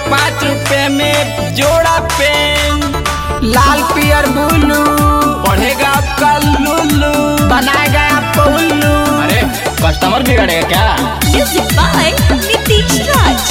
पाँच रुपए में जोड़ा पेन लाल पियर ब्लू पढ़ेगा आपका लुल्लू बनाएगा आपको उल्लू अरे कस्टमर बिगड़ेगा क्या Music by Nitish Raj.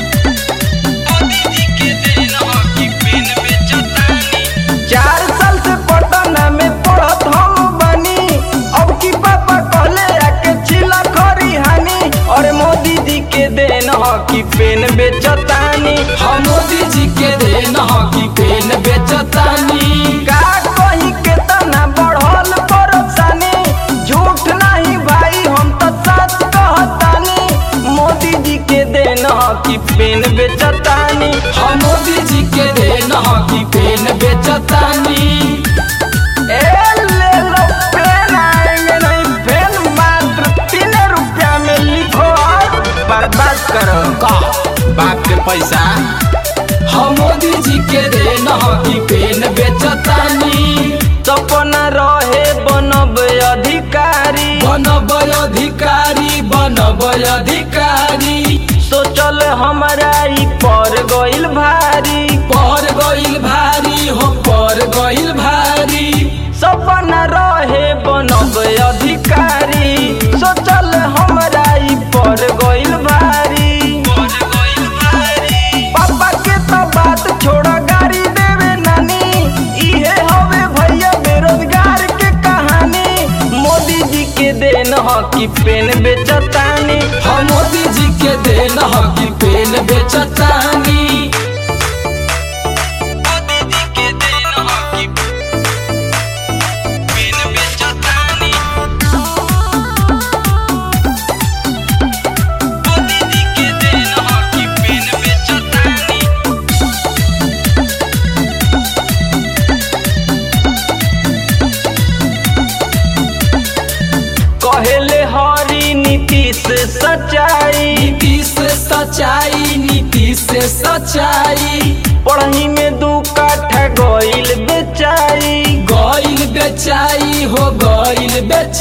चार साल से पटना में पढ़त हम बनी अब की पापा कहले आके चिला खरी हानि और मोदी जी के देन ह की पेन बेचतानी हम मोदी जी के देन हकी पेन बेचतानी का कहीं के तना बढ़ल परेशानी झूठ नहीं भाई हम तो सच कहतानी मोदी जी के देन ह की पेन बेचतानी हम मोदी जी के देन हकी पेन बेचतानी ए ले लो पेन आएंगे नहीं पेन मात्र तीन रुपया में लिखो और बर्बाद करो का बाप के पैसा हम मोदी जी के देन हकी पेन बेचतानी सपना रहे बनब अधिकारी बनब अधिकारी बनब अधिकारी सोचल हमारा ई पर गइल भारी पर गइल भारी हो पर गइल भारी सपना रहे बनब अधिकारी सोचल हमारा ई पर गइल भारी पापा के तो बात छोड़ गाड़ी देवे नानी इहे हवे भैया बेरोजगार के कहानी मोदी जी के देन ह की पेन बेचतानी हम मोदी जी के देन हकी पेन बेचतानी कहेले हरी नीतीश सच्चाई नीति से सच्चाई नीति से सच्चाई पढ़ही में दू काठा गइल बेचाई गइल बेचाई हो गइल बेचाई